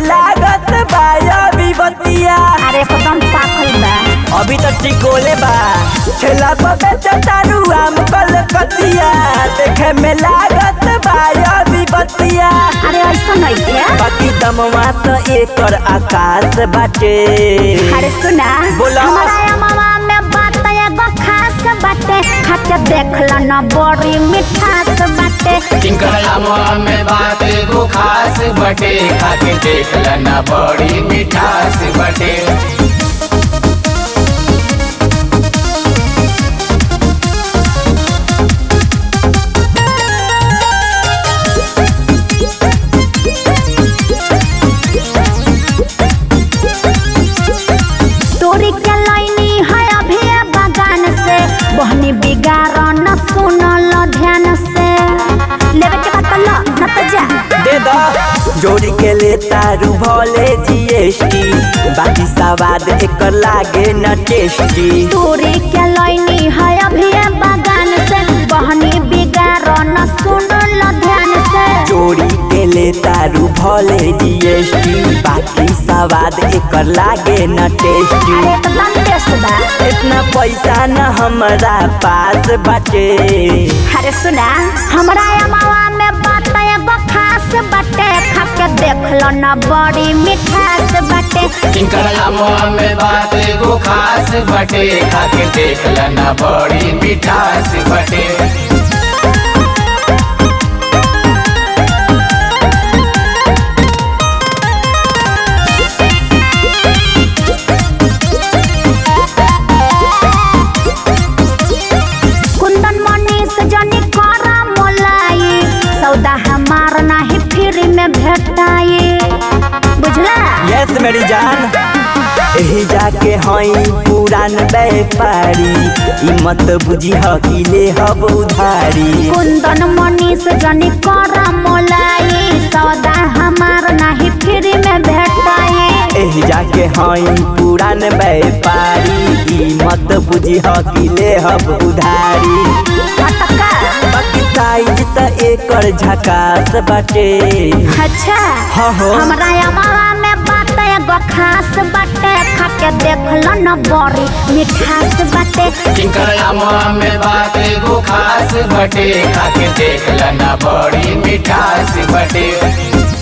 लागत बा अभी बतिया अरे एकदम पाकल बा अभी तो टिकोले बा ठेला पर बेचतारू आम कलकतिया देखे में लागत बा अभी बतिया अरे ऐसा नहीं क्या बाकी दमवा तो एकर आकाश बाटे अरे सुना बोला। हमारा मामा में बात एगो खास बाटे खाके देख लो ना बड़ी मिठास बाटे टिंकड़ामा में बात एगो खास बटे खाके देख लना बड़ी मिठास बटे तोरी के लाइनी है अभी ये बगान से बहनी बिगाड़ न सुनल ध्यान से लेवे के बात लो न तो जा दे दो जोड़ी के ले तारू भले जीएसटी बाकी सवाद एकर लागे न टेस्टी तोरी के लाइनी है अभी ये बगान से बहनी बिगाड़ न सुनल ध्यान से जोड़ी के ले तारू भले जीएसटी बाकी सवाद एकर लागे न टेस्टी अरे एकदम टेस्ट बा इतना पैसा न हमरा पास बाटे अरे सुना हमरा अमावा में बात एगो खास बाटे खाके देख लो ना बड़ी मिठास बाटे टिंकड़ामा में बात एगो खास बटे खाके देख लना बड़ी मिठास बटे कुंदन मनीष जनी करा मोलाई सौदा हमार नाही फ्री में भेटाई बुझला यस मेरी जान एही जाके हई पुरान व्यापारी ई मत बुझी कि ले हब उधारी कुंदन मनीष जनी करा मोलाई सौदा हमार नाही फ्री में भेटाई एही जाके हई पुरान व्यापारी ई मत बुझी कि ले हब उधारी फटका बाकी साइज त एकर झकास बाटे अच्छा हाँ हो। हमरा अमावा में बात एगो खास बाटे खाके देख लो न बड़ी मिठास बाटे टिंकड़ामा में बात एगो खास बटे खाके देख लना बड़ी मिठास बटे